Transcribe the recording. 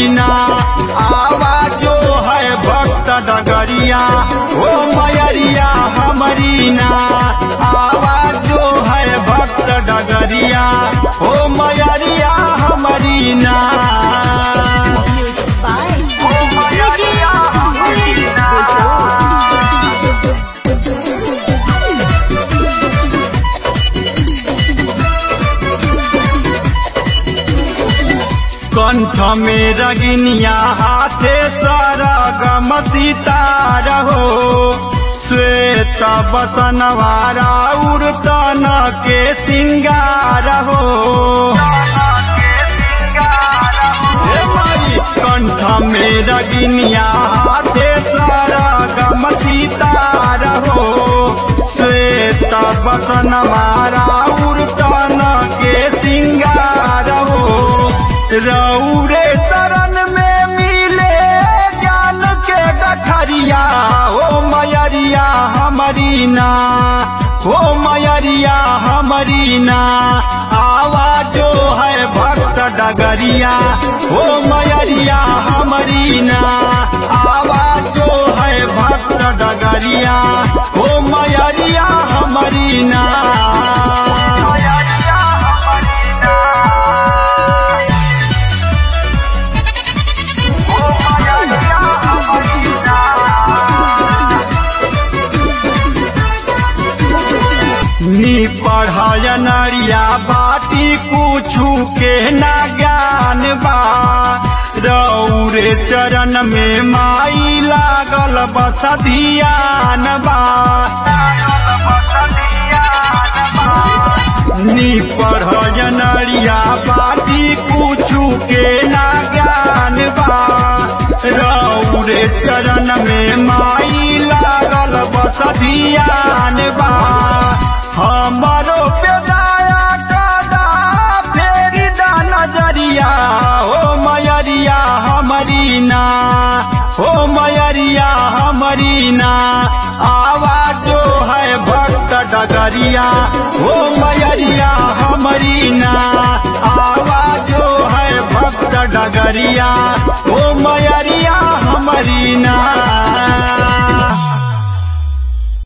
हमारी ना आवाजो है भक्त डगरिया ओ मयरिया हमारी ना आवाजो है भक्त डगरिया ओ मयरिया हमारी ना Music by ओ मयरिया हमारी ना कंठ में रगिनिया हाथे सरगम सितार हो श्वेत बसनवारा उड़तन के सिंगार हो हे माई, कंठ में रगिनिया हाथे सरगम सितार हो श्वेत बसनवारा उड़तन के सिंगार हो रौरे शरण में मिले ज्ञान के गठरिया हो मयरिया हमारी ना हो मयरिया हमारी ना आवाजो है भक्त डगरिया हो मयरिया हमारी ना आवाजो है भक्त डगरिया हो मयरिया हमारी ना मयरिया हमारी ना नी पढ़ाय नरिया बाटी कुछु के ना ज्ञान बा रौरे चरण में माई लागल बस धियान बा नी पढ़ाय नरिया बाटी कुछु के ना ज्ञान बा रौरे चरण में माई लागल बस धियान बा हमारो पे दया कदा फेरी दा नजरिया हो मयरिया हमारी ना हो मयरिया हमारी ना आवाजो है भक्त डगरिया हो मयरिया हमारी ना आवाजो है भक्त डगरिया हो मयरिया हमारी ना